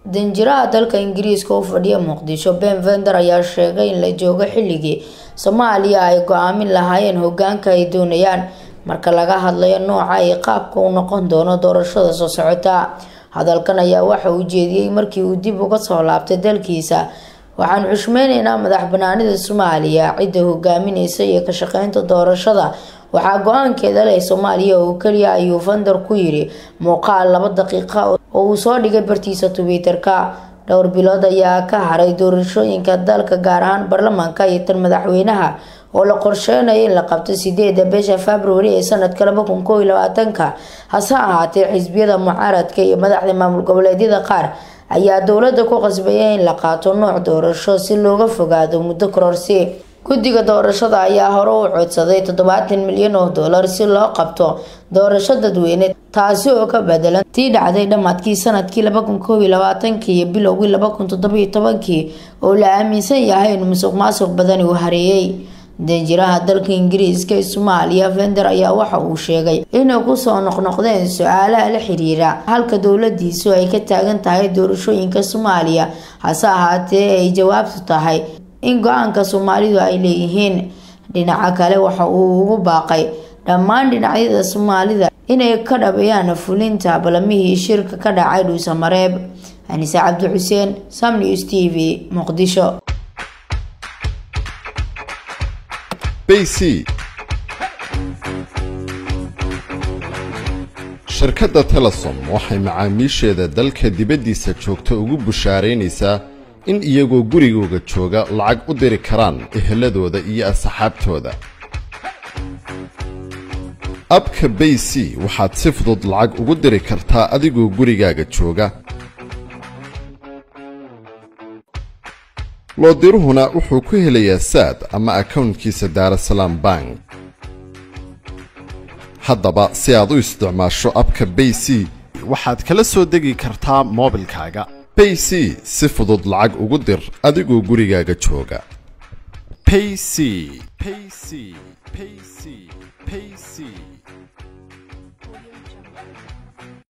danjiraha dalka ingiriiska u fadhiya muqdisho ben vender ayaa sheegay in la joogo xilligii soomaaliya ay go-aamin lahaayeen hogaanka ay doonayaan marka laga hadlayo nooca iyo qaabka uu noqon doono doorashada soo socota hadalkan ayaa waxa uu jeediyey markii uu dib uga soo laabtay dalkiisa waxaan xushmeyneynaa madax banaanida soomaaliya cidda hogaamineysa iyo ka shaqeynta doorashada waxaa go-aankeeda leh soomaaliya oo keliya ayuu vander ku yiri muuqaal laba daqiiqa oo uu soo dhigay bartiisa twitter-ka dhowr bilood ayaa ka haray doorashooyinka dalka gaar ahaan baarlamaanka iyo tan madaxweynaha oo la qorsheynayo in la qabto sideeda bisha februari ee sanadka laba kun koob iyo labaatanka hase ahaatee xisbiyada mucaaradka iyo madaxda maamul goboleedyada qaar ayaa dowladda ku qasbaya in la qaato nooc doorasho si looga fogaado muddo kororsi guddiga doorashada ayaa hore u codsaday toddobaatan milyan oo dollar si loo qabto doorasho dadweyne taasi oo ka bedelan tii dhacday dhammaadkii sanadkii laba kun koob iyo labaatankii iyo bilowgii laba kun toddobiyo tobankii oo la aaminsan yahay in musuq maasuq badani uu hareeyey danjiraha dalka ingiriiska ee soomaaliya vender ayaa waxa uu sheegay inay kusoo noqnoqdeen su-aalaha la xiriira halka dowladiisu ay ka taagan tahay doorashooyinka soomaaliya hase ahaatee ay jawaabtu tahay in go-aanka soomaalidu ay leeyihiin dhinaca kale waxa uu ugu baaqay dhammaan dhinacyada soomaalida inay ka dhabeeyaan fulinta balamihii shirka ka dhacay dhuusamareeb anise cabdi xuseen sam news t v muqdisho bc shirkadda telesom waxay macaamiisheeda dalka dibaddiisa joogta ugu bushaaraynaysaa in iyagoo gurigooga jooga lacag u diri karaan eheladooda iyo asxaabtooda abka bay c waxaad si fudud lacag ugu diri kartaa adigoo gurigaaga jooga loodiruhuna wuxuu ku helayaa saad ama akownkiisa daarasalaam bank haddaba si aad u isticmaasho abka bay c waxaad kala soo degi kartaa moobilkaaga bay c si fudud lacag ugu dir adigoo gurigaaga jooga payc payc payc payc